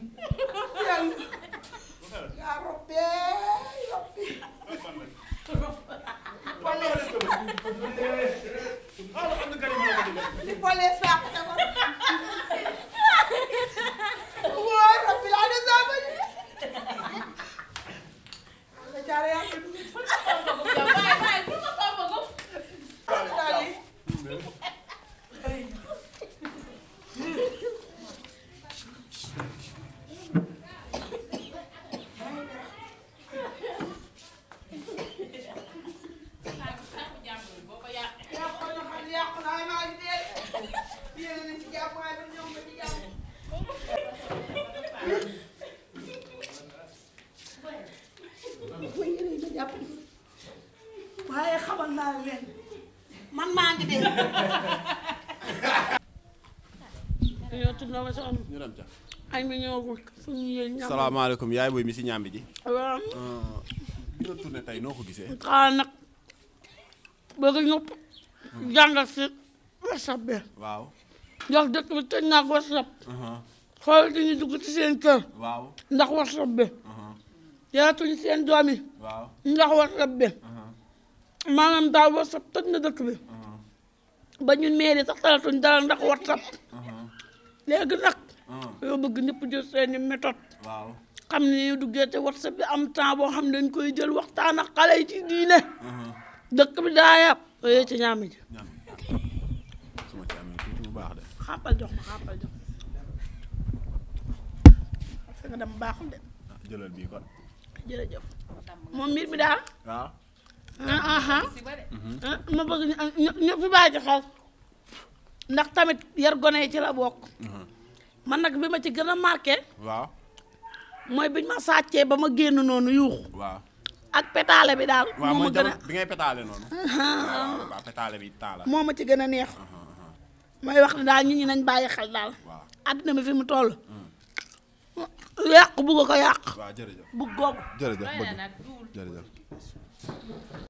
yaa robbee robbi polees li polees laa ko defal wóor robbi laa de saa ba nga jaare yaa ko daal yi yàqu na xam yàqu na waaye maa ngi dee yéen a ngi ci jàmm waaye man ñëw nga ci jàmm mooy yéen a ngi jàpp waaye xamal naa leen man maa ngi dee yow tudd na ma soxna ñu dem ca añ bi ñëwagul suñu yéen ñam salaamaaleykum yaay booy mi si ñàmbi ji waaw bi nga tourné tey noo ko gisee xanaa nag bëgg ñëpp jàngal si whatsapp bi waaw ndax dëkk bi tëj naa ko whatsapp uh-huh, xool dañuy dugg ci seen kër waaw ndax whatsapp bi uh-huh, yaatuñu seen doom yi waaw ndax whatsapp bi uh-huh, maanaam daal whatsapp tëj na dëkk bi uh-huh, ba ñun mairie sax talatuñ dara ndax whatsapp uh-huh, léegi nag uh-huh, yoo bëgg ñëpp jël seeni méthode waaw xam ne ñu duggee te whatsapp bi am temps boo xam ne dañ koy jël waxtaan ak xale yi ci diine uh-huh. dëkk bi daa yàpp yooyu ci ñaami ji ñam su ma ci amee tuuti bu baax de xàppal jox ma xàppal jox parce que dama baaxul de ah, jëlal bii kon jërëjëf moom mbir mi daal waaw ah ah ah ma bëgg ñu ñu ñu fi bàyyi ci xel ndax tamit yar gone yi ci la bokk uh-huh, man nag bi ma ci gën a marqué waaw mooy biñ ma sàccee ba ma génn noonu yuuxu waaw ak pétale bi daal waaw moo ma mooy gën a jamono bi ngay pétale noonu waaw waaw pétale bi taala moo ma ci gën a neex may wax ne daal nit ñi nañ bàyyi xel daal waaw àddina bi fi mu toll yàq bugg ko yàq waaw jërëjëf bugg googu jërëjëf bëgg jërëjëf